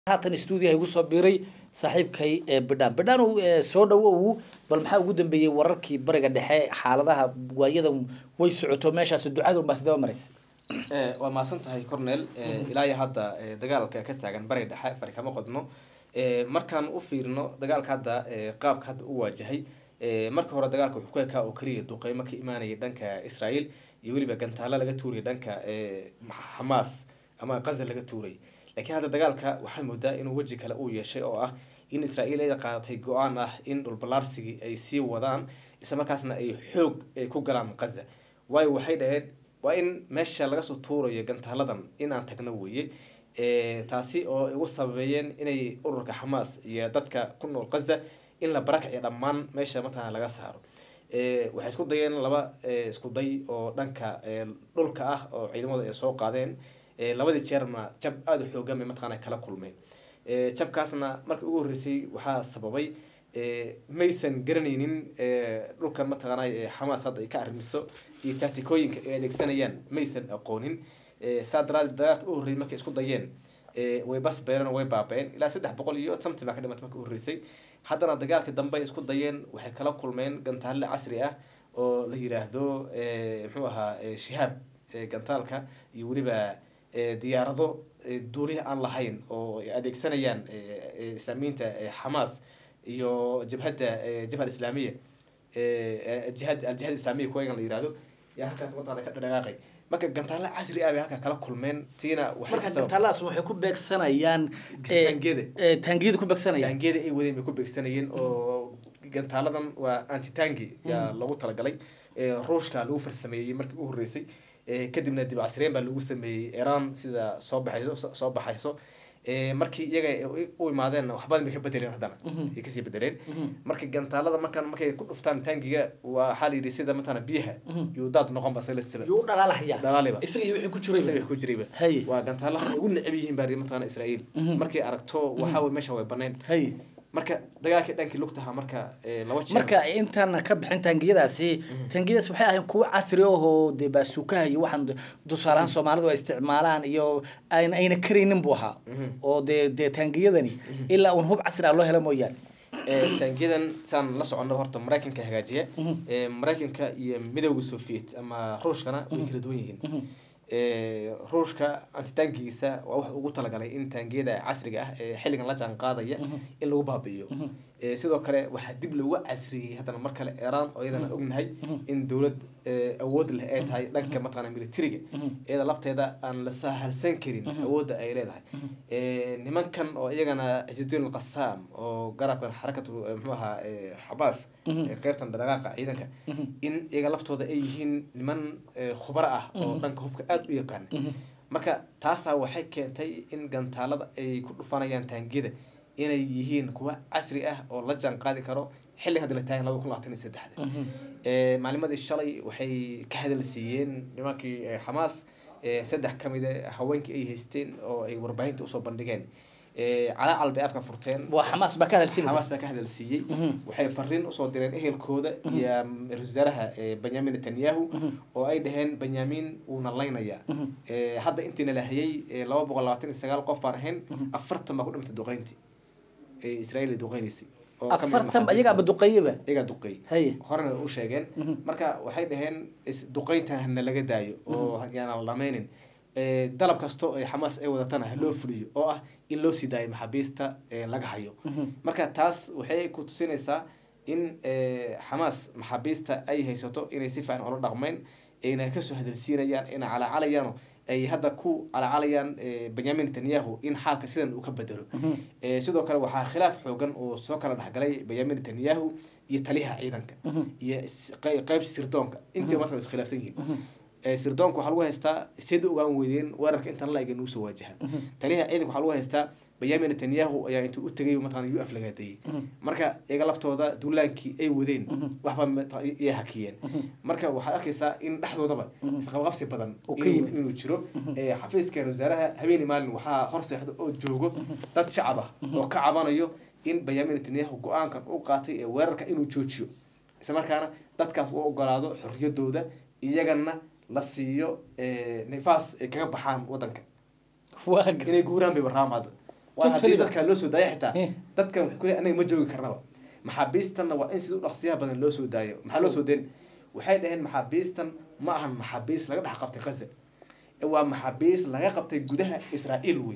haatan stuudiyaha igu soo biiray saaxiibkay bidhaan bidhaan soo dhawow bal maxaa ugu dambeeyey wararkii bariga dhexe xaaladaha waayadan way socoto meeshaas ducada unbaa sidaba maraysa waa mahadsan tahay cornel ilaa iyo hadda dagaalka ka taagan bariga dhexe fari kama qodno markaan u fiirino dagaalka hadda qaabka hadda u waajahay marka hore dagaalka wuxuu ku ekaa oo keliya duqeymo ka imaanaya dhanka israel iyo weliba gantaalo laga tuuraya dhanka xamaas ama qaza laga tuuray laakiin hadda dagaalka waxaa moodaa inuu weji kale uu yeeshay oo ah in israel ay qaadatay go-aan ah in dhulbalaarsigii ay sii wadaan isla markaasna ay xoog ay ku galaan qaza waayo waxay dhaheen waa in meesha laga soo tuurayo gantaaladan inaan tagno weeye taasi oo igu sababeeyeen inay ururka xamaas iyo dadka ku nool qaza in la barakaciyo dhammaan meesha mataqana laga saaro waxay isku dayeen laba isku day oo dhanka dhulka ah oo ciidamada ay soo qaadeen labadii jeerna jab aada u xoogan bay mataqana kala kulmeen jabkaasna markii ugu horreysay waxaa sababay maysan garanaynin dhulkan mataqaana xamaas hadda ay ka arrimiso iyo tactikooyinka ay adeegsanayaan maysan aqoonin saa daraadeed dagaalka u horreeyay markay isku dayeen way bas beereen way baaba-een ilaa saddex boqol iyo something baa ka dhimatay markii u horreysay haddana dagaalkii dambe ay isku dayeen waxay kala kulmeen gantaalle casri ah oo la yiraahdo muxuu ahaa shihaab gantaalka iyo weliba diyaarado duuliha aan lahayn oo ay adeegsanayaan islaamiyiinta xamaas iyo jabhadda jabha islaamiya jihad aljihad islaamiya kuwagan la yirahdo yaa halkaas mataqana ka dhaqaaqay marka gantaalo casri ah bay halkaa kala kulmeen tiina marka gantaaladaas waxay ku beegsanayaan taangiyada taangiyada ku beegsanayaan taangiyada ay wadeen bay ku beegsanayeen oo gantaaladan waa antitangi yaa loogu talagalay ruushka lagu farsameeyey markii u horreysay kadibna dib casreen baa lagu sameeyey iran sida soo baxayso soo baxayso markii iyaga u imaadeen waxbadan bay ka bedeleen haddana ay kasii bedeleen marka gantaalada markaan markay ku dhuftaan tangiga waxaa la yidhi sida matana biyaha yuu daad noqon ba salasiba yuu dhalaalahaya dhalaaliba isaga iyo wixii ku jiray isaga ku jirayba Hay. waa gantaalaha ay ugu necab yihiin baa matana israa'iil markay aragto waxaa way meesha way baneen hay marka dagaalkii dhankii lugtaha marka laba jeer marka intaan ka bixin taangiyadaasi taangiyadaas waxay ahayn kuwo casri ahoo dee baasuukaha iyo waxaan tusaalahaan soomaalidu ay isticmaalaan iyo ayna ayna karaynin buu ahaa oo dee dee taangiyadani ilaa uun hub casri ah loo helo mooyaane taangiyadan saan la socono horta maraykanka hagaajiya maraykanka iyo midowga soviet ama ruushkana way kala duwan yihiin ruushka antitangigiisa waa wax ugu talagalay in taangiyada casriga ah ee xilligan la jaan qaadaya in lagu baabi'iyo sidoo kale waxaa dib loogu casriyey haddana mar kale iran oo iyadana ognahay in dowlad awood leh ay tahay dhanka mataqana militariga iyada lafteeda aan la sahalsan karin awoodda ay leedahay nimankan oo iyagana ciiduddin alqasaam oo garabkan xarakatu muxuu ahaa xabaas qeybtan dhaqaaqa ciidanka in iyaga laftooda ay yihiin niman khubaro ah oo dhanka hubka aada u yaqaana marka taasaa waxay keentay in gantaalada ay ku dhufanayaan taangiyada inay yihiin kuwa casri ah oo la jaan qaadi karo xilli hadda la taagan laba kun labaatan iyo saddexda maalimadii shalay waxay ka hadal siiyeen nimankii xamaas saddex ka mid a haweenkii ay haysteen oo ay warbaahinta usoo bandhigeen calaacal bay afka furteen waa xamaas baa ka hadalsinaysa xamaas baa ka hadal siiyey waxay fariin usoo direen ehelkooda iyo ra-iisul wasaaraha benyamin netanyahu oo ay dhaheen benyamin wuuna laynayaa hadda intiina la hayay laba boqol labaatan iyo sagaal qof baan ahayn afartan baa ku dhintay duqeyntii israel ay duqeynaysay afartan iyagaaba duqeeyaba iyagaa duqeey haye horena u sheegeen marka waxay dhaheen duqeynta hana laga daayo oo yaana la dhameynin dalab kasto ay xamaas ay wadatana ha loo fuliyo oo ah in loo sii daayo maxaabiista laga hayo marka taas waxay ku tusinaysaa in xamaas maxaabiista ay haysato inay si fiican ula dhaqmeyn ayna kasoo hadalsiinayaan ayna calacalayaano ay hadda ku calacalayaan benyamin netanyahu in xaalka sidan uu ka bedelo sidoo kale waxaa khilaaf xoogan oo soo kala dhexgalay benyamin netanyahu iyo taliyaha ciidanka iyo qeyb sirdoonka intii marka way iskhilaafsan yihiin sirdoonka waxaa lagu haystaa sida ogaan weydeen weerarka intaan la ega nuusoo waajahan taliyaha ciidanka waxaa lagu haystaa benyamin netanyahu ayaa intuu u tegay mataqana u aflagaadeeyey marka iyaga laftooda duulaankii ay wadeen waxba iya hakiyeen marka waxaad arkaysaa in dhexdoodaba isqabqabsi badan inuu jiro xafiiska wasaaraha habeeni maalin waxaa hor seexdo oo joogo dad shacab ah oo ka cabanayo in benyamin netanyahu go-aankan u qaatay ee weerarka inuu joojiyo isla markaana dadkaas u ogolaado xorriyadooda iyagana la siiyo nifaas ay kaga baxaan wadanka inay guuraan bay warraam hadda waayo haddii Totally ba. dadka loo soo daayo xitaa Eh. dadkan waxay ku leeyihin anaga ma joogi karnaba maxaabiistanna waa in sida u dhaqsiyaha badan loo soo daayo maxaa loo soo dayn waxay dhaheen maxaabiistan ma ahan maxaabiis laga dhex qabtay gaza ee waa maxaabiis laga qabtay gudaha israa'iil wey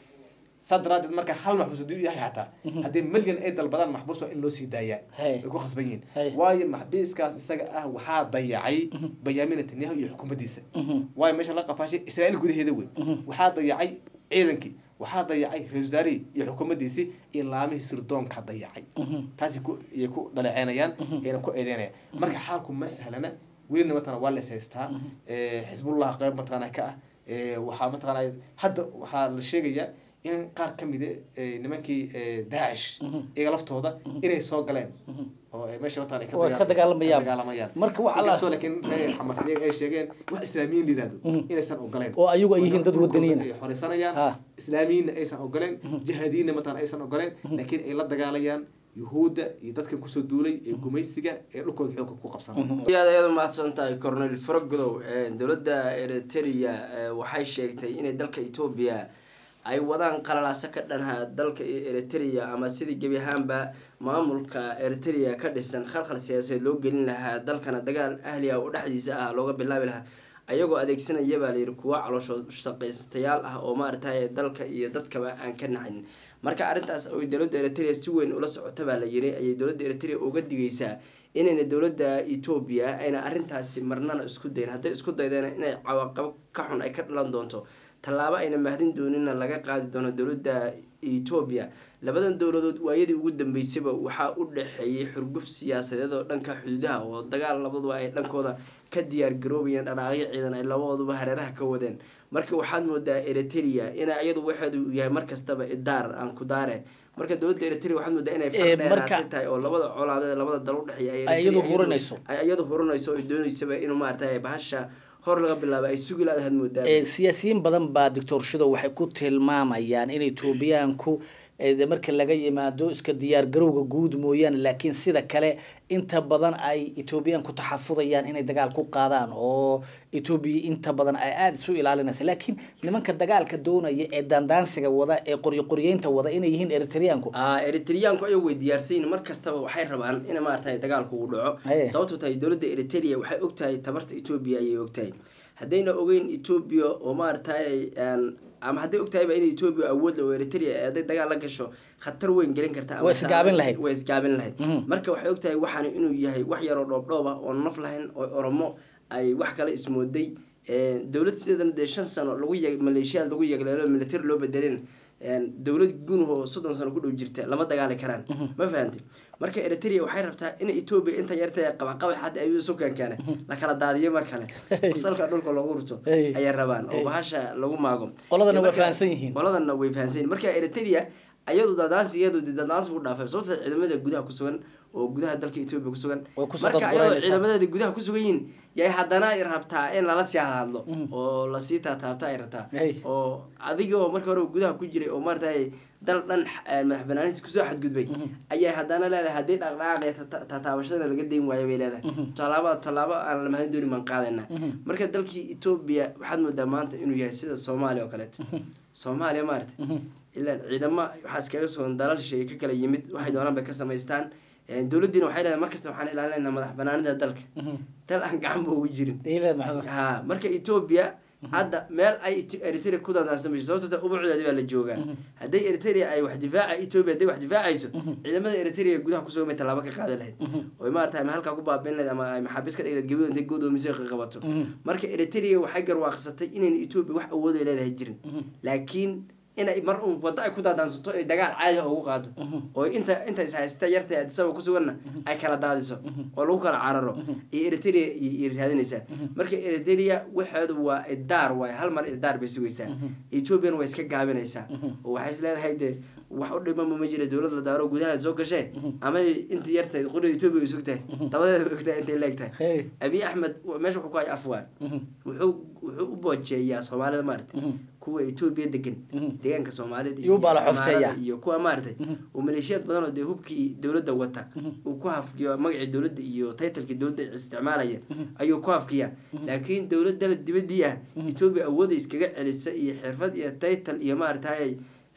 saa daraadeed marka hal maxbuus haddii uu yahay xataa haddii milyan ay dalbadaan maxbuus waa in loo sii daayaa Hey. way ku khasban yihiin Hey. waayo maxbiiskaas isaga ah waxaa dayacay benyamin netanyahu iyo xukuumaddiisa waayo meesha la qafaashay israa'iil gudaheeda wey waxaa dayacay ciidankii waxaa dayacay ra-iisul wasaarihii iyo xukuumaddiisii iyo laamihii sirdoonka dayacay taasi ku iyay ku dhaleeceynayaan ayna ku eedeynayaan marka xaalku ma sahlana welina mataqana waa la is haystaa Eh, xisbullah qayb mataqana ka ah Eh, waxaa mataqana hadda waxaa la sheegayaa in qaar ka mid nimankii eh, daacish iyaga laftooda inay soo galeen oo ay meesha mataqana ay Oo ay ka dagaal- dagaalamayaan. ka dagaalamayaan Marka waxa la- inkastoo laakiin reer xamas iyaga ay sheegeen wax islaamiyiin la yihahdo Mhm. inaysan ogoleen oo ayagu ay yihiin dad dhulkooda wadaniyiin ay xoreysanayaan Ha. islaamiyiinna aysan ogoleen jihaadiyiinna mataqana aysan ogoleen laakiin ay la dagaalayaan yuhuudda iyo dadkan kusoo duulay ee gumaysiga ee dhulkooda xoogga ku qabsanaya aad ayaad umahadsan tahay cornel frogodow dowladda eritrea eh, waxay sheegtay inay dalka etoobiya ay wadaan qalalaaso ka dhanha dalka eritrea ama sidii gebi ahaanba maamulka eritrea ka dhisan khalkhal siyaasadeed loo gelin lahaa dalkana dagaal ahli ah oo dhexdiisa ah looga bilaabi lahaa ayagoo adeegsanaya baa layidhi kuwa calooshood shaqaystayaal ah oo maaragtay dalka iyo dadkaba aan ka naxin marka arrintaas oy dowladda eritrea si weyn ula socota baa la yiri ayay dowladda eritrea uga digaysaa inayna dowladda etoobiya ayna arrintaasi marnana isku dayin hadday isku daydeen inay cawaaqabo ka xun ay ka dhalan doonto tallaabo ayna mahdin doonina laga qaadi doono dowladda etoobiya labadan dowladood waayadii ugu dambeysayba waxaa u dhexeeyay xurguf siyaasadeed oo dhanka xuduudaha oo dagaal labaduba ay dhankooda ka diyaar garoobayeen dhanaaqyo ciidan ay labadooduba hareeraha ka wadeen marka waxaad moodaa eritrea ina iyadu waxeedu yahay markastaba idaar aan ku daare marka dowladda eritrea waxaad moodaa inay Eh, marka- fardheeraatay tahay oo labada colaadeed labada dal udhexeeya ay Ay Eritrea iyadu iyadu- hurinayso. ay iyadu hurinayso oo dooneysaba inuu maaragtay bahasha hor laga bilaabo ay sugi laadahaad moodaa Eh, siyaasiyiin badan baa doctor shido waxay ku tilmaamayaan in etoobiyaanku eh, de marka laga yimaado iska diyaar garowga guud mooyaane laakiin sida kale inta badan ay etoobiyaanku taxafudayaan inay dagaal ku qaadaan oo etoobiya inta badan ay aada isu ilaalinaysa laakiin nimanka dagaalka doonaya ee daandaansiga wada ee qoryo qoryeynta wada inay yihiin eritreanku ah eritreaanku ayagu way diyaarsayin mar kastaba waxay rabaan in maaragtay dagaalku uu dhaco Aye. sababto tahay dowladda eritrea waxay ogtahay tabarta etoobiya ayay ogtahay haddayna ogeyn etoobiya oo maaragtay aan ama hadday ogtahayba in etoobiya awood leh oo eritrea hadday dagaal la gasho khatar weyn gelin karta ama Way isgaabin lahayd. way isgaabin lahayd Mhm. marka waxay ogtahay waxaan inuu yahay wax yaroo dhoobdhoob ah oo naf lahayn oo oromo ay wax kale ismooday Eh, dowlad sideedana dee shan sano lagu yeg maleeshiyaad lagu yegleelo military loo bedelin dowlad gunuhoo soddon sano ku dhow jirta lama dagaali karaan ma fahantay marka eritrea waxay rabtaa in etoobiya inta yarta qabaqaba xadda ayuu isu keenkeena la kala daadiyo mar kale salka dhulka loogu rurto Hey. ayay rabaan oo Hey. bahasha lagu maago Qoladana way Marka- fahansan yihiin. qoladana way fahansan yihiin marka eritrea ayadu dadaansigeedu dee dadaansi buu dhaafay sababta ciidamada gudaha ku sugan oo gudaha dalka etoobiya ku sugan Way kusoo marka ayadoo dadgureynaysaa. ciidamadeeda gudaha ku sugan yihiin yay haddana ay rabtaa in lala sii hadlo Mhm. oo lasii taataabto ay rabtaa Hey. oo adigoo marka hore gudaha ku jiray oo maaragtay dal dhan eh, madax banaanidiisa kusoo xadgudbay ayay haddana leedahay haddii dhaqdhaqaaqi taataabashada laga dayn waayo bay leedahay tallaabo tallaabo aan la mahadin doonin baan qaadaynaa marka dalkii etoobiya waxaad moodaa maanta inuu yahay sida soomaaliya oo kaleeto soomaaliya maarata ilaan ciidamo waxaa iskaga sugan dalal shisheeye ka kala yimid waxay doonaan bay ka samaystaan Eh, dowladdiina waxay leedahay markasta waxaan ilaalinaynaa madax banaanida dalka dal aan gacan ba ugu jirin Ilaa maxamed ha marka etoobiya hadda meel ay Eti- eritrea ku dadaansan mayso sababto ta ubucdeedi baa la joogaa hadday eritrea ay wax difaaca etoobiya hadday wax difaacayso ciidamada eritrea gudaha kusugan bay tallaabo ka qaadan lahayd oy maarata ama halkaa ku baabin lahayd ama ay maxaabiis ka dhigi lahayd gabadho intay godoomiso ka qabato marka eritrea waxay garwaaqsatay inayna etoobiya wax awood ay leedahay jirin laakiin inay mar un waddo ay ku daadaansato ay dagaal caadi ah ugu qaado oo inta inta is haysta yarta ee adisaba ku suganna ay kala daadiso oo lagu kala cararo iyo eritrea iyo raadinaysaa marka eritrea waxeedu waa idaar waay hal mar idaar bay sugaysaa ethoopian way iska gaabinaysaa oo waxay is leedahay dee wax u dhimama ma jira dowlad la daaro gudaha soo gashee ama inta yartahay qolada etoobiya ay sugtahay dabadeeda way ogtahay intay leegtahay Hey. abiy axmed meesha wuxuu ku hay afwaa wuxuu wuxuu u boojeeyaa soomaalida maarata kuwa etoobiya degan deegaanka soomaalida Yuu baa la Amaarada xofteeyaa. iyo kuwa maaragtay oo maleeshiyaad badan oo dee hubkii dowladda wata uu ku hafkiyo magacii dowladda iyo taytalkii dowladda isticmaalaya ayuu ku hafkiyaa laakiin dowlad dalad dibadii ah etoobiya awooda iskaga celisa iyo xirfad iyo taytal iyo maaragtay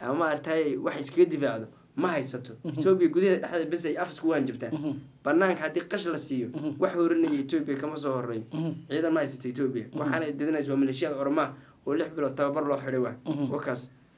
ama maaragtay wax iskaga difaacdo ma haysato etoobiya gudaheeda dhexdeeda bes ay afis kugu hanjabtaan banaanka haddii qash la siiyo wax horinaya etoobiya kama soo horeeyo ciidan ma haysato etoobiya waxaana didinaysa waa maleeshiyada oromaha oo lix bilood tababar loo xidhay waa wakaas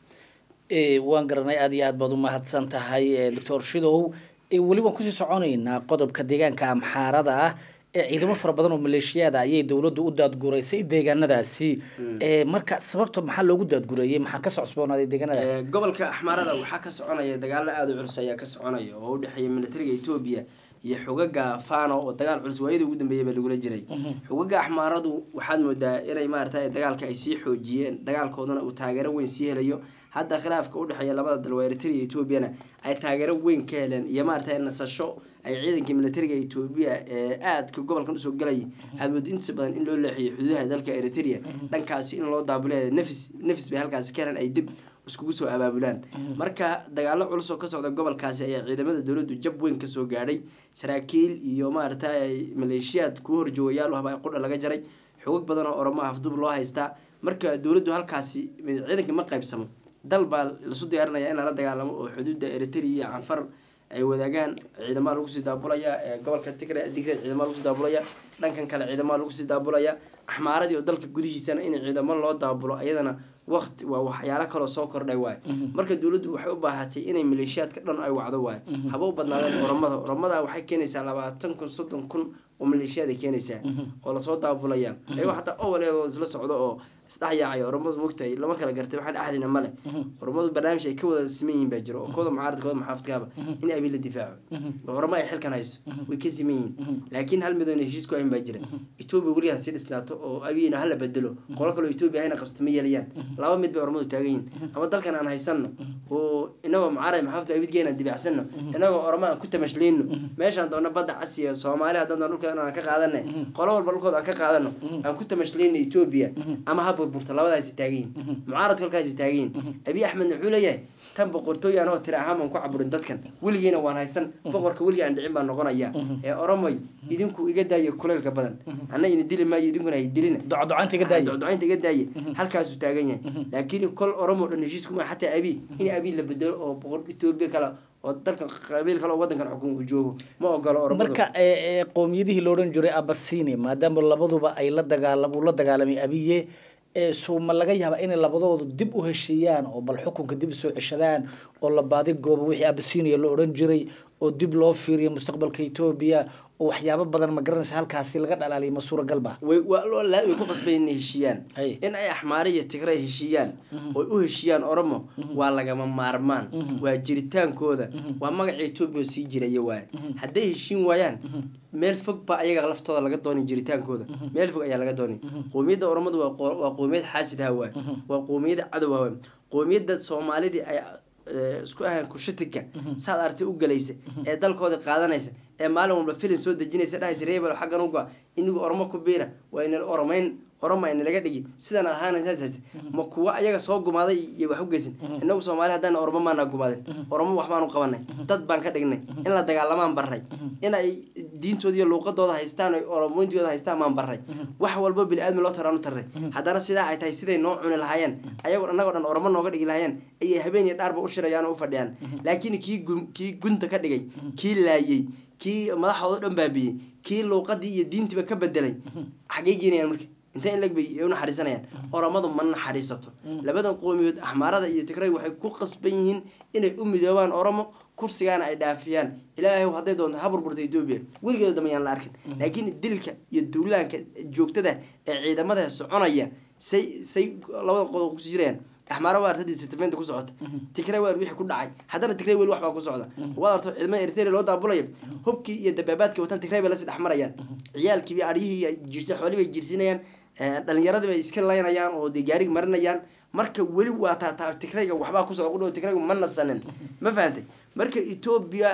Eh, waan garanay aad iyo aad baad u mahadsan tahay eh, doctor shidow Eh, weli waan kusii soconaynaa qodobka deegaanka amxaarada ah ee ciidamo fara badan oo maleeshiyaada ayay dowladdu u daadguraysay deegaanadaasi Eh, marka sababta maxaa loogu daadgureeyey maxaa ka socosboonaaday deegaanadaasi Ee, gobolka axmaarada waxaa ka soconaya dagaalo aada u culus ayaa ka soconaya oo u dhexeeya militariga etoobiya iyo xogaga fano oo dagaal culus waayadii ugu dambeeyay baa lagula jiray xogaga axmaaradu waxaad moodaa inay maaragtay dagaalka ay sii xoojiyeen dagaalkoodana uu taageero weyn sii helayo hadda khilaafka u dhexeeya labada dal waa eritrea iyo etoobiyana ay taageero weyn ka heleen iyo maaragtay nasasho ay ciidankii militariga etoobiya ee aadka gobolkan usoo galayay aad moodo intiisa badan in loo leexiyo xuduudaha dalka eritrea dhankaasi in loo daabuleeya nafis nafis bay halkaasi ka heleen ay dib iskugu soo abaabulaan marka dagaalo culus oo ka socda gobolkaasi ayaa ciidamada dowladdu jab weyn kasoo gaadhay saraakiil iyo maaragtay maleeshiyaad kuwa horjoogayaal u haba qudha laga jaray xogag badan oo oromo afdub loo haystaa marka dowladdu halkaasi ciidanka ma qaybsamo dal baa lasu diyaarinaya in lala dagaalamo oo xuduudda eritrea iyo canfar ay wadaagaan ciidamaa lagu sii daabulaya ee gobolka tigre digre ciidamaa lagu sii daabulaya dhankan kale ciidamaa lagu sii daabulaya axmaaradii oo dalka gudihiisana in ciidamo loo daabulo ayadana waqti waa waxyaalo kaloo soo kordhay waayo marka dowladdu waxay u baahatay inay maleeshiyaadka dhan ay wacdo waayo haba u badnaadeen oromada oromada waxay keenaysaa labaatan kun soddon kun oo maleeshiyaad ay keenaysaa oo lasoo daabulaya ayagoo xataa owaleedoo isla socdo oo isdhexyaacay oromadu mogtahay lama kala gartay waxaan axdina male oromadu barnaamij ay ka wada siman yihiin baa jiro oo kooda mucaarad kooda muxaafidkaaba in abi la difaaco oromo ay xilkan hayso way ka siman yihiin laakiin hal midoona heshiis ku ahin baa jira etoobiya weligaa si dhisnaato oo abiyina hala bedelo qolo kaloo etoobiya hayna qabsata ma yeelayaan laba mid bay oromadu taagan yihiin ama dalkan aan haysanno oo inagoo mucaarad maxaafidka abidgeena aan dibacsano inagoo oromo aan ku tamashlayno meeshaan doona badda casiya soomaali haddaan doona dhulkeeda aan ka qaadana qolo walba dhulkooda aan ka qaadano aan ku tamashlayno etoobiya ama ha burburto labadaasi taagan yihin mucaaradku halkaasi taagan yihin abiy axmedna wuxuu leeyahay tan boqortooy anoo tira ahaan baan ku caburin dadkan weligiina waan haysan boqorka weligii aan dhicin baan noqonaya ee oromoy idinku iga daayo kuleylka badan anna ina dili maayo idinkuna hay dilina docdocaynta iga daaya docdocaynta iga daaye halkaasuu taagan yahay laakiin kol oromo dhan heshiis kuma xataa abi in abi la bedelo oo boqor etoobiya kale oo dalka qabiil kale oo wadankan xukun uu joogo ma ogolo oromadu marka eh, eh, qowmiyadihii la odhan jiray abasini maadaama labaduba ay la dagaalam uu la dagaalamay abiye ee suuma laga yaaba inay labadoodu dib u heshiiyaan oo bal xukunka dib usoo ceshadaan oo la baadi goobo wixii abasinia la odhan jiray oo dib loo fiiriyo mustaqbalka etoobiya oo waxyaabo badan ma garanaysa halkaasi laga dhalaaliyo ma suuragal ba way waa loo la- way ku qasbay inay heshiiyaan Hay. in ay axmaare iyo tigray heshiiyaan oy u heshiiyaan oromo waa lagama maarmaan waa jiritaankooda waa magaca etoobiya oo sii jiraya waaye hadday heshiin waayaan meel fog baa ayaga laftooda laga doonay jiritaankooda meel fog ayaa laga doonay qowmiyadda oromadu waa qo- waa qowmiyad xaasid ha waaye waa qowmiyad cadow ha waaye qowmiyadda soomaalidii ay eh, isku ahayn kushitika saad artay u galaysa ee dalkooda qaadanaysa ee maalin walba filin soo dejinaysa dhahaysa reebel xaggan uga inigu oromo ku biira waa inala oromayn oroma inalaga dhigi sidan ahaanaysaas ma kuwa ayaga soo gumaaday iyo wax u geysan inagu soomaali haddaan oromo maana gumaadin oromo wax baanu qabanay dad baan ka dhignay in la dagaalamaan barray in ay diintooda iyo luuqadooda haystaan oy oromointooda haystaan maan barray wax walba bini aadmi loo taraanu tarray haddana sidaa ay tahay siday noo cuni lahaayeen ayagoo annagoo dhan oromo nooga dhigi lahaayeen ayay habeen iyo dhaarba u shirayaan oo u fadhiyaan laakiin kii gun- kii gunta ka dhigay kii laayey kii madaxooda dhan baabiyey kii luuqadii iyo diintiiba ka bedelay xaggay geenayaan marka intee in lag bay u naxariisanayaan oromadu ma naxariisato labadan qowmiyood axmaarada iyo tigray waxay ku qasban yihiin inay u midoobaan oromo kursigaana ay dhaafiyaan ilaahay hadday doonto ha burburta etoobiya weligeeda damayaan la arkin laakiin dilka iyo duulaanka joogtada ee ciidamada soconaya say say labada qodob kusi jirayaan axmaara waa artadii sitimeynta ku socota tigray waa wixii ku dhacay haddana tigray weli waxbaa ku socda waad arto ciidamada eritrea loo daabulaya hubkii iyo dabaabaadkii watan tigray bay lasii dhexmarayaan ciyaalkii aryihii ay jiirsa xoolihii bay jiirsinayaan eh, dhalinyaradii bay iska laynayaan oo dee gaarig marinayaan marka weli waa taa taa tigrayga waxbaa ku socda qudhow tigrayga ma nasanin ma fahantay marka etoobiya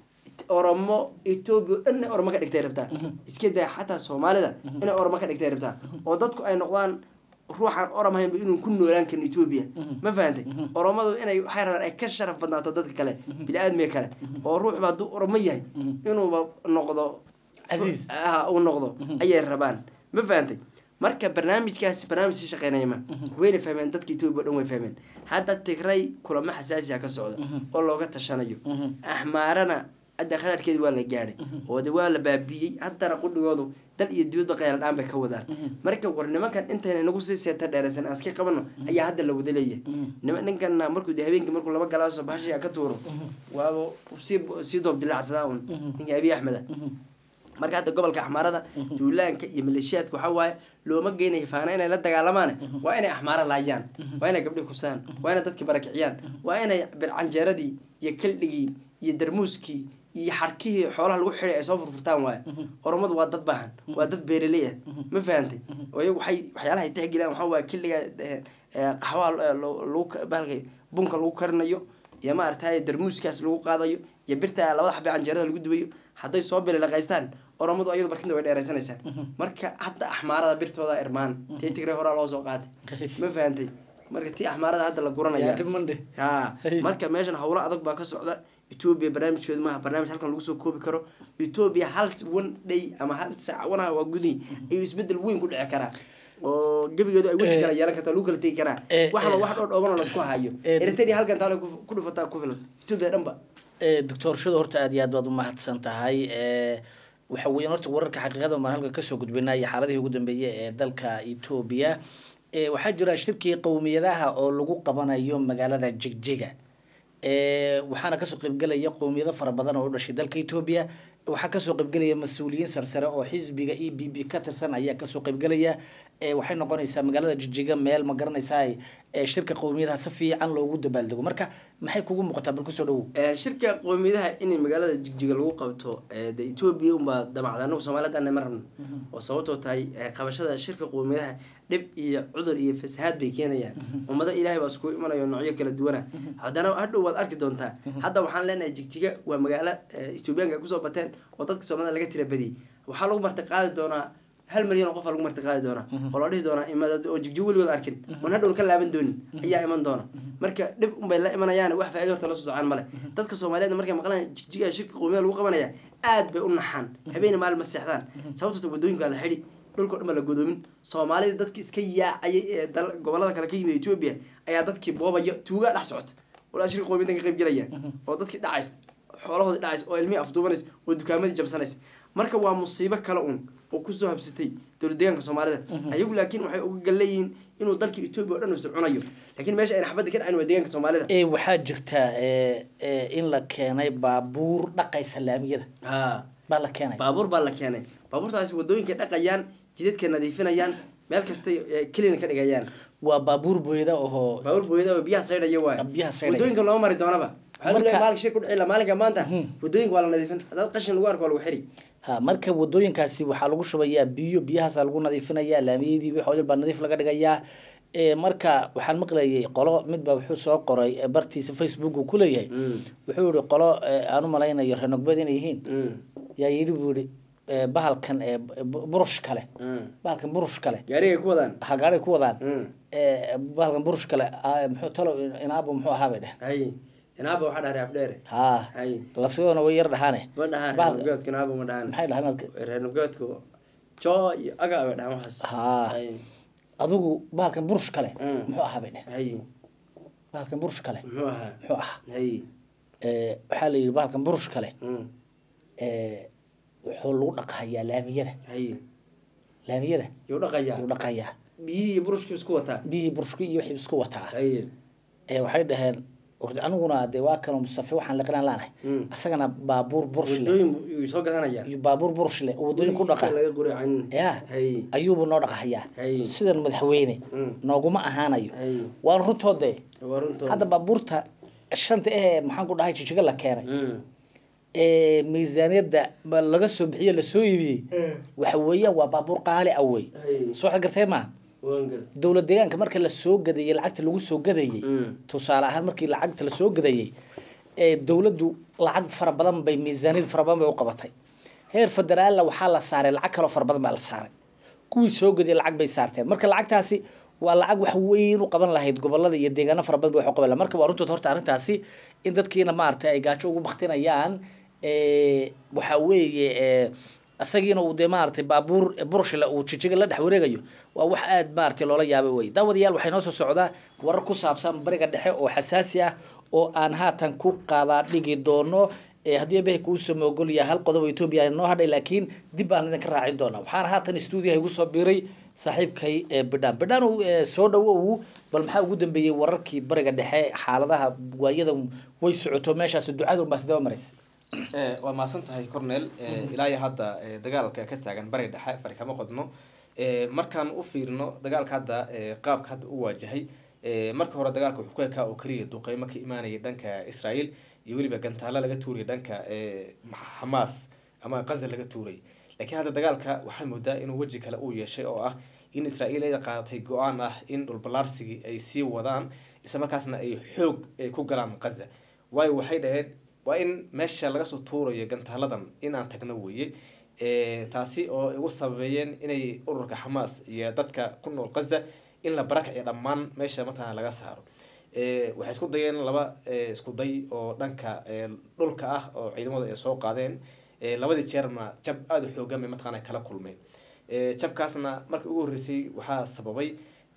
oromo etoobiya oo dhan inay oromo ka dhigtay rabtaa iska daa xataa soomaalida inay oromo ka dhigtay rabtaa oo dadku ay noqdaan ruuxaan orom ahaynba inuu ku noolaan karin etoobiya ma fahantay oromadu inay waxay rabaan ay ka sharaf badnaato dadka kale bini-aadmiga kale oo ruuxba hadduu oromo yahay inuuba noqdo Casiis. ah uu noqdo ayay rabaan ma fahantay marka barnaamijkaasi barnaamij si shaqeynaya ma wayna fahmeen dadka etoobiya o dhan way fahmeen hadda tigray kulamo xasaasiya ka socda oo looga tashanayo axmaarana hadda kharaadhkeedi waa la gaadhay oo de waa la baabiyey haddana qudhigoodu dal iyo dibadba qayladhaan bay ka wadaan marka war nimankan intayna nagu sii seeta dheeraysan aan iska qabano ayaa hadda la wada leeyahay nima ninkana markuu de habeenkii markuu laba galaaso bahashiga ka tuuro waaba sii sii doob dilaacsadaa un ninka abiy axmeda marka hadda gobolka axmaarada duulaanka iyo maleeshiyaadka waxaa waaye looma geynayo faana inay la dagaalamaan waa inay axmaara laayaan waa inay gabdhi kusaan waa inay dadki barakiciyaan waa inay bircanjeeradii iyo kaldhigii iyo darmuuskii iyo xarkihii xoolaha lagu xiday ay soo furfurtaan waaye oromadu waa dad baahan waa dad beeraley ah ma fahantay iyagu waxay waxyaalaha ay tixgeliyaan waxaa waaye kildhiga qaxwaha lagu bahalka bunka lagu karinayo iyo maaragtay darmuuskaas lagu qaadayo iyo birta labada xabe canjeerada lagu dubayo hadday soo bililaqaystaan oromadu ayadu barkinta way dheeraysanaysaa marka hadda axmaarada birtooda irmaan tii tigray horaa loo soo qaatay ma fahantay marka tii axmaarada hadda la guranaya ha marka meeshan howlo adag baa ka socda etoobiya barnaamijkeedu maaha barnaamij halkan lagu soo koobi karo etoobiya hal one day ama hal saac wanaha waa gudihi ayuu isbedel weyn ku dhici karaa oo gebigeedu ay weji kala yeelan kartaa lagu kala tegi karaa waxba wax dhoo dhooban oo laisku hayo eritrea halkan taale ku dhufataa ku filan etoobiya dhanba doctor shado horta aad iyo aad baad umahadsan tahay waxa weeyaan horta wararka xaqiiqada baan halka kasoo gudbinay iyo xaaladihii ugu dambeeyay ee dalka etoobiya waxaa jira shirkii qowmiyadaha oo lagu qabanayo magaalada jigjiga waxaana kasoo qaybgelaya qowmiyado fara badan oo u dhashay dalka etoobiya waxaa kasoo qaybgelaya mas-uuliyiin sarsare oo xisbiga e b b ka tirsan ayaa kasoo qaybgelaya waxay noqonaysaa magaalada jijiga meel ma garanaysaa shirka qowmiyadaha si fiican loogu dabaaldego marka maxay kugu muuqataa bal kusoo dhawow shirka qowmiyadaha in magaalada jigjiga lagu qabto de etoobiya unbaa damacda anagu soomaaliyadana ma rabno oo sababtoo tahay qabashada shirka qowmiyadaha dhib iyo cudur iyo fasahaad bay keenayaan ummado ilaahay baa iskugu imanayo noocyo kala duwana haddana hadhow waad arki doontaa hadda waxaan leenahay jigjiga waa magaalo etoobiyaanka ay kusoo bateen oo dadka soomaalida laga tira badiyay waxaa lagu marti qaadi doonaa hal milyan oo qofa lagu marti qaadi doonaa oo la dhihi doonaa imaad oo jigjigo weligood arkin oon hadhown ka laaban doonin ayaa iman doona marka dhib unbay la imanayaan wax faa'ido horta la soo socaan male dadka soomaaliyeed markay maqlaan jigjiga shirka qowmiyada lagu qabanaya aad bay u naxaan habeena maalin ma seexdaan sababtoo wadooyinka la xidhi dhulka o dhan ba la godoomin soomaalida dadki iska yaacayay ee gobolada kale ka yimid etoobiya ayaa dadkii boobaya tuugaa dhex socota walaa shirka qowmiyadan ka qayb gelaya oo dadkii dhacays xoolahoodii dhacays oo ilmihii afduubanays oo dukaamadii jabsanays marka waa musiibo kale un oo kusoo habsatay dowlad deegaanka soomaalida ayagu laakiin waxay uga gal leeyihiin inuu dalka etoobiya o dhan isu cunayo laakiin meesha ayna xabadda ka dhacin waa deegaanka soomaalida waxaa jirta in la keenay baabuur dhaqaysa laamiyada ha baa la keenay baabuur baa la keenay baabuurtaasi wadooyinka dhaqayaan jidadka nadiifinayaan meel kastay kelina ka dhigayaan waa baabuur booyada ohoo baabuur booyada oo biyaha saydhaya waay biyaha saydhaya. wadooyinka looma mari doonaba Marka- maalinka shir ku dhici maalinka maanta wadooyinka waa la nadiifin haddaad qashin lagu arko waa lagu xiri ha marka wadooyinkaasi waxaa lagu shubayaa biyo biyahaasaa lagu nadiifinayaa laamiyadii wixii oo dhan baa nadiif laga dhigayaa Eh, marka waxaan maqlayay qolo midba wuxuu soo qoray eh, bartiisa facebook uu kuleeyahay wuxuu yihi qolo eh, aan u malaynayo renogbed inay yihiin yaa yidhi buu yihi eh, bahalkan eh, bu- burush kale bahalkan burush kale gaarigay ku wadaan ha gaadhay ku wadaan Eh, bahalkan burush kale ah, muxuu talo inaabo muxuu ahaa bay dheh hay inaaba waxaa dhahay afdheere ha hay lafsigoodana way yar dhahaane ma dhahaan Bahal- reernubgeedku inaaba ma dhahaan maxay dhahaan reernubgeedku joo iyo aga bay dhahaan waxaas ha hay adigu bahalkan burush kale Mm. muxuu ahaa bay dheh hay bahalkan burush kale muxuu ahaa muxuu ahaa hay Eh, waxaa la yidhi bahalkan burush kale Mm. eh, wuxuu lagu dhaqahayaa laamiyada hay laamiyada yuu dhaqayaa lagu dhaqayaa biyihii iyo burushkii isku wataa biyihii burushki iyo wixii isku wataa hay Eh, waxay dhaheen wardi aniguna dee waa kanoo mustafe waxaan liqinaan laanahay Mm. asagana baabuur burush leh wadooyin yuu soo gadanayaan iyo baabuur burush leh oo wadooyin ku dhaqa laga quricin ya hay ayuubu noo dhaqahayaa hay sidan madaxweyne Mm. nooguma ahaanayo hay waan runtoodee waa runtooda hadda baabuurta shanta eh maxaan ku dhahay jijiga la keenay Mm. ee miisaaniyadda ba laga soo bixiye lasoo iibiyey waxa weeyaan waa baabuur qaali ah wey hay soo waxaad gartay maaha waan gartay dowlad deegaanka marka lasoo gadayey lacagta lagu soo gadayey Mm. tusaale ahaan markii lacagta lasoo gadayey ee dowladdu lacag fara badan bay miisaaniyad fara badan bay u qabatay heer federaalla waxaa la saaray lacag kaloo fara badan baa la saaray kuwii soo gadayey lacag bay saarteen marka lacagtaasi waa lacag wax weyn u qaban lahayd gobolada iyo deegaano fara badan bay wax u qaban lahayd marka waa runtood horta arrintaasi in dadkiina maaragtay ay gaajo ugu baktinayaan ee, waxa weeye ee, isagiina uu dee maaragtay baabuur burshila uu jijiga la dhex wareegayo waa wax aad maaragtay loola yaabay wey daawadayaal waxay noo soo socdaa warar ku saabsan bariga dhexe oo xasaasi ah oo aan haatan ku qaadaa dhigi doono haddii ebehe kuusoo moogol yahay hal qodob oo etoobiya noo hadhay laakiin dib baan idinka raacin doonaa waxaana haatan stuudiyaha igu soo biiray saaxiibkay bidhaan bidhaan soo dhawow bal maxaa ugu dambeeyey wararkii bariga dhexe xaaladaha waayadan way socoto meeshaas ducada unbaa sidaba maraysa waa mahadsan tahay cornel ilaa iyo hadda dagaalka ka taagan bariga dhexe fari kama qodno markaan u fiirino dagaalka hadda qaabka hadda u waajahay marka hore dagaalka wuxuu ku ekaa oo keliya duqeymo ka imaanaya dhanka israel iyo weliba gantaalo laga tuuray dhanka xamaas ama qaza laga tuuray laakiin hadda dagaalka waxaa moodaa inuu weji kale uu yeeshay oo ah in israel ay qaadatay go-aan ah in dhulballaarsigii ay sii wadaan isla markaasna ay xoog ku galaan qaza waayo waxay dhaheen waa in meesha laga soo tuurayo gantaaladan in aan tagno weeye taasi oo igu sababeeyeen inay ururka xamaas iyo dadka ku nool qaza in la barakaciyo dhammaan meesha mataqana laga saaro waxay isku dayeen laba isku day oo dhanka dhulka ah oo ciidamadu ay soo qaadeen labadii jeerna jab aada u xoogan bay mataqana kala kulmeen jabkaasna markii ugu horreysay waxaa sababay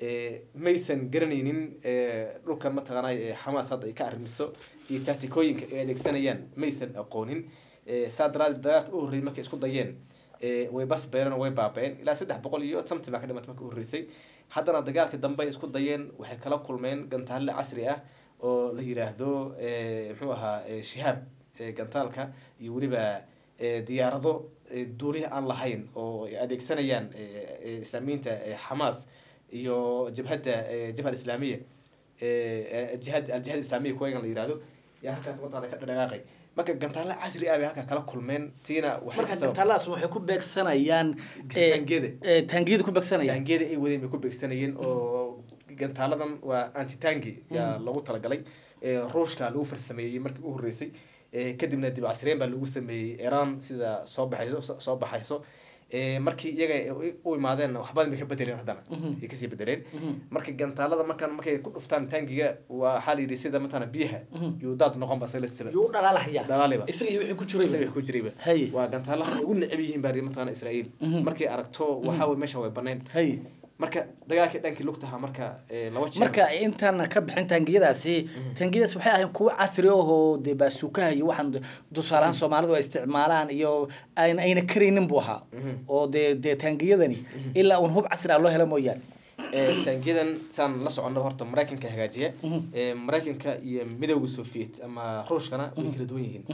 maysan garanaynin dhulkan mataqaana xamaas hadda ay ka arrimiso iyo tactikooyinka ay adeegsanayaan maysan aqoonin saa daraadeed dagaalka u horreeyay markay isku dayeen way bas beereen way baaba-een ilaa saddex boqol iyo something baa ka dhimatay markii u horreysay haddana dagaalkii dambe ay isku dayeen waxay kala kulmeen gantaalle casri ah oo la yiraahdo muxuu ahaa shihaab gantaalka iyo weliba diyaarado duuliha aan lahayn oo ay adeegsanayaan islaamiyiinta xamaas iyo jabhadda jabha islaamiya jihad aljihad islaamiya kuwagan la yirahdo yaa halkaas mataqana ka dhadhaqaaqay marka gantaalo casri ah bay halkaa kala kulmeen tiina marka gantaaladaas waxay ku beegsanayaan taangiyada taangiyada ku beegsanayaan taangiyada ay wadeen bay ku beegsanayeen oo gantaaladan waa antitangi yaa loogu talagalay ruushka lagu farsameeyey markii u horreysay kadibna dib casreen baa lagu sameeyey iran sida soo baxayso soo baxayso markii iyaga u imaadeen waxbadan bay ka bedeleen haddana ay kasii bedeleen marka gantaalada markaan markay ku dhuftaan taangiga waxaa la yidhi sida matala biyaha yuu daad noqon ba salasaba yuu dhalaalahaya dhalaaliba isaga iyo wixii ku jiray isaga ku jirayba hay waa gantaalaha ugu necab yihiin baa mataqana israa'iil markay aragto waxaa way meesha way baneen hay marka dagaalkii dhankii lugtaha marka laba jeer marka intaan ka bixin taangiyadaasi taangiyadaas waxay ahayn kuwo casri ahoo dee baasukaha iyo waxaan tusaalahaan soomaalidu ay isticmaalaan iyo ayna ayna karaynin buu ahaa oo dee dee taangiyadani ilaa uun hub casri ah loo helo mooyaane taangiyadan saan la soconaba horta maraykanka hagaajiya maraykanka iyo midowda soviet ama ruushkana way kala duwan yihiin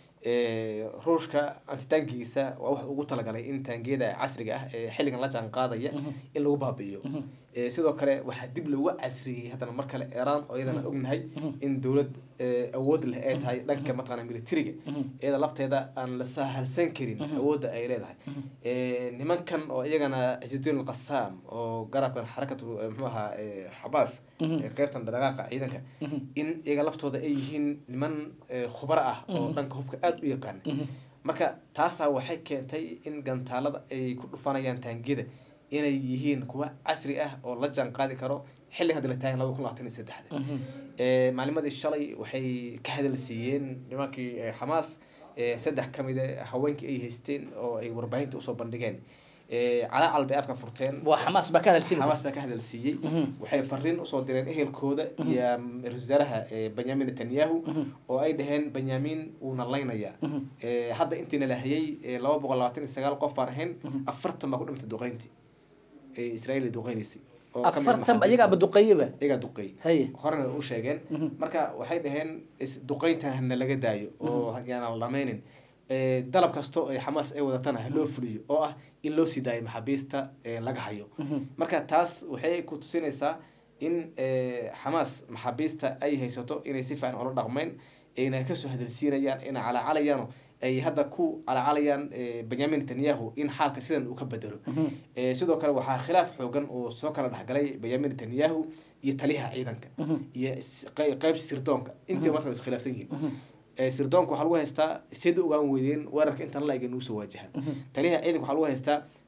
ruushka antitaangigiisa waa wax ugu talagalay in taangiyada casriga ah ee xilligan la jaan qaadaya in lagu baabi'iyo sidoo kale waxaa dib loogu casriyey haddana mar kale iran oo iyadana ognahay in dowlad awood leh ay tahay dhanka mataqana militariga iyada lafteeda aan la sahalsan karin awoodda ay leedahay nimankan oo iyagana ciiduddin alqasaam oo garabkan xarakatu muxuu ahaa xabaas qeybtan dhaqaaqa ciidanka in iyaga laftooda ay yihiin niman khubaro ah oo dhanka hubka aada u yaqaana marka taasaa waxay keentay in gantaalada ay ku dhufanayaan taangiyada inay yihiin kuwa casri ah oo la jaan qaadi karo xilli hadda la taagan laba kun labaatan iyo saddexda maalimadii shalay waxay ka hadal siiyeen nimankii xamaas saddex ka mida haweenkii ay haysteen oo ay warbaahinta usoo bandhigeen calaacal bay afka furteen waa xamaas baa ka hadalsiinaysa xamaas baa ka hadal siiyey waxay fariin usoo direen ehelkooda iyo ra-iisul wasaaraha benyamin netanyahu oo ay dhaheen benyamin wuuna laynayaa hadda intiina la hayay laba boqol labaatan iyo sagaal qof baan ahayn afartan baa ku dhimatay duqeyntii ee israel ay duqeynaysay afartan iyagaaba duqeeyaba iyagaa duqeey haye horena u sheegeen marka waxay dhaheen duqeynta hana laga daayo oo yaana la dhameynin dalab kasto ay xamaas ay wadatana haloo fuliyo oo ah in loo sii daayo maxaabiista laga hayo marka taas waxay ku tusinaysaa in xamaas maxaabiista ay haysato inay si fiican ula dhaqmeyn ayna kasoo hadalsiinayaan ayna calaacalayaan ay hadda ku calaacalayaan benyamin netanyahu in xaalka sidan uu ka bedelo sidoo kale waxaa khilaaf xoogan oo soo kala dhexgalay benyamin netanyahu iyo taliyaha ciidanka iyo qeyb sirdoonka intii marka iskhilaafsan yihiin sirdoonka waxaa lagu haystaa sida ogaan weydeen weerarka intaan la egen usoo waajahan taliyaha ciidanka waxaa lagu haystaa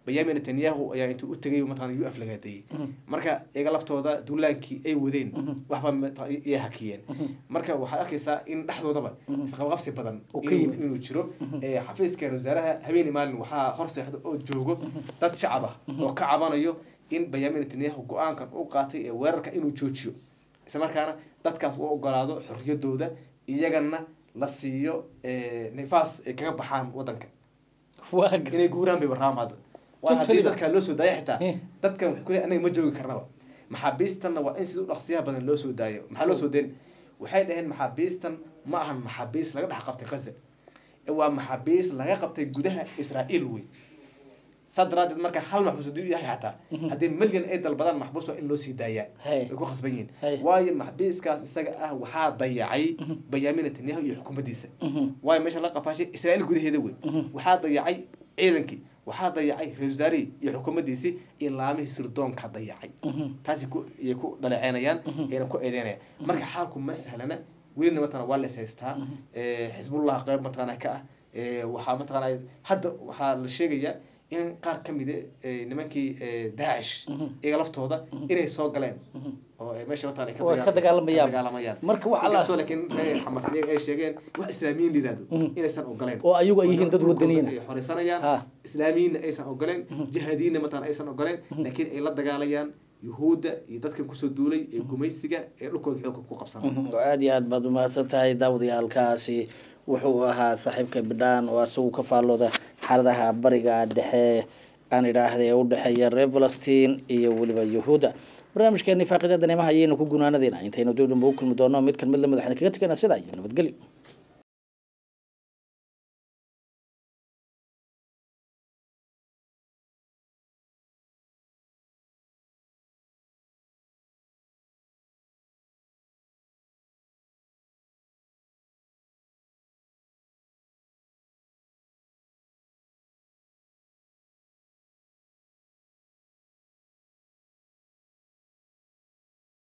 benyamin netanyahu ayaa intuu u tegay mataqana u aflagaadeeyey marka iyaga laftooda duulaankii ay wadeen waxba mataqana iyay hakiyeen marka waxaad arkaysaa in dhexdoodaba isqabqabsi badan Uu ka inuu yimid. inuu jiro ee xafiiska wasaaraha habeeni maalin waxaa hor seexda oo joogo dad shacab ah oo ka cabanayo in benyamin netanyahu go-aankan u qaatay ee weerarka inuu joojiyo isla markaana dadkaas u ogolaado xorriyadooda iyagana la siiyo ee, nifaas ay kaga baxaan wadanka waa gar- inay guuraan bay warraam hadda waa haddii Totally. dadkaa loo soo daaya xitaa Eh. dadkan waxay ku leeyihin anaga ma joogi karnaba maxaabiistanna waa in sida u dhaqsiyaha badan loo soo daayo maxaa loo soo deen waxay dhaheen maxaabiistan ma ahan maxaabiis laga dhex qabtay gaza ee waa maxaabiis laga qabtay gudaha israa'iil wey saa daraadeed marka hal maxbuus haddii u yahay xataa haddii milyan ay dalbadaan maxbuus waa in loo sii daayaa Hey. ay ku khasban yihiin Hey. waayo maxbiiskaas isaga ah waxaa dayacay benyamin netanyahu iyo xukuumaddiisa Mhm. waayo meesha la qafaashay israa'iil gudaheeda wey waxaa dayacay ciidankii waxaa dayacay ra-iisul wasaarihii iyo xukuumaddiisii iyo laamihii sirdoonka dayacay Mhm. taasi ku iyay ku dhaleeceynayaan ayna ku eedeynayaan marka xaalku ma sahlana welina mataqana waa la is haystaa ee, xisbullah qeyb mataqana ka ah ee, waxaa mataqana hadda waxaa la sheegayaa in qaar ka mid eh, nimankii eh, daacish iyaga laftooda inay soo galeen oo ay meesha mataqana ay Oo ay ka dagaalamayaan. dagaalamayaan Marka wax alla- inkastoo laakiin reer xamas iyaga ay sheegeen wax islaamiyiin la yidhahdo Mhm. inaysan ogoleen oo ayagu ay yihiin dad Dhulkooda wadaniyiin ay xoreysanayaan Ha. islaamiyiinna aysan ogoleen jihaadiyiinna mataqana aysan ogoleen laakiin ay la dagaalayaan yuhuudda iyo dadkan kusoo duulay ee gumaysiga ee dhulkooda xoogga ku qabsanaya aada iyo aad baad umahadsan tahay daawadayaalkaasi wuxuu ahaa saaxiibka bidhaan oo isagu ka faallooda xaaladaha bariga dhexe aan idhaahda ee u dhexeeya reer falastiin iyo weliba yuhuudda barnaamijkeeni faaqida daneemaha ayaynu ku gunaanadeyna intaynu dib dambe u kulmi doono mid kan mid lamid waxaan kaga teganaa sidaa iyo nabadgelyo